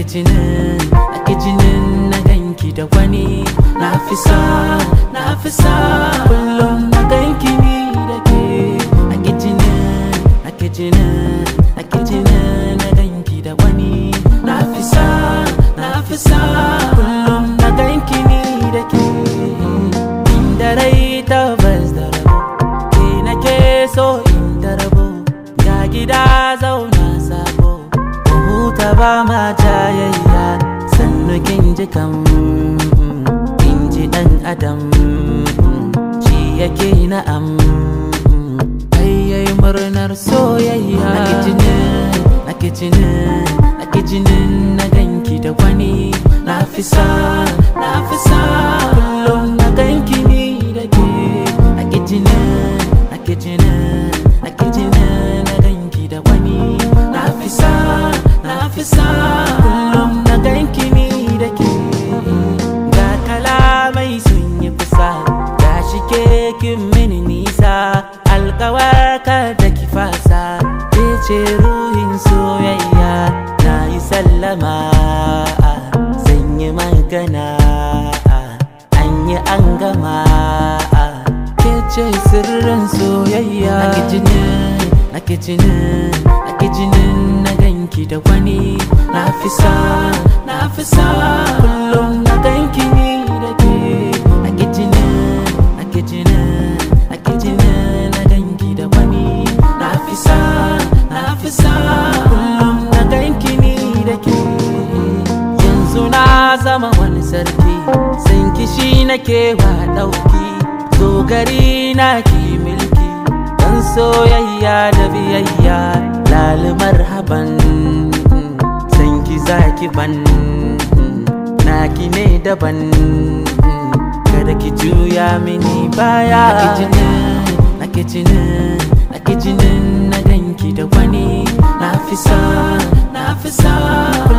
jinin ake jinin na ganki da wani na fi sa na fi sa kullum na ganki ni da ke ake jinin ake jinin ake jinin na ganki da wani na fi sa na fi sa kullum na ganki ni da ke inda rai tabbas da rabo ke nake so inda rabo ga gida zauna sabo ku huta ba ma jayayya sannu kin ji kam kin ji dan adam shi yake na'am ayyai murnar soyayya ake jinin ake jinin ake jinin na ganki da wani na fi sa na fi sa kullum na ganki ni da ke ake jinin ake jinin ake jinin na ganki da wani na fi sa na fi sa kullum na ganki ni da ke ga kalamai sun yi kusa ga shi ke kin mini nisa alkawarka da ki fasa ke ce ruhin soyayya na yi sallama zan yi magana an yi an gama ke ce sirrin soyayya ake jinin ake jinin ake jinin na ganki da wani na fi sa na fi sa kullum na ganki ni da ke ake jinin ake jinin ake jinin na ganki da wani na fi sa na fi sa kullum na ganki ni da ke yanzu na zama wani sarki san kishi nake wa ɗauki zo gari na ki milki dan soyayya da biyayya lali marhaban san ki zaki ban naki ne daban kada ki juya mini baya ake jinin ake jinin ake jinin na ganki da wani na fi sa na fi sa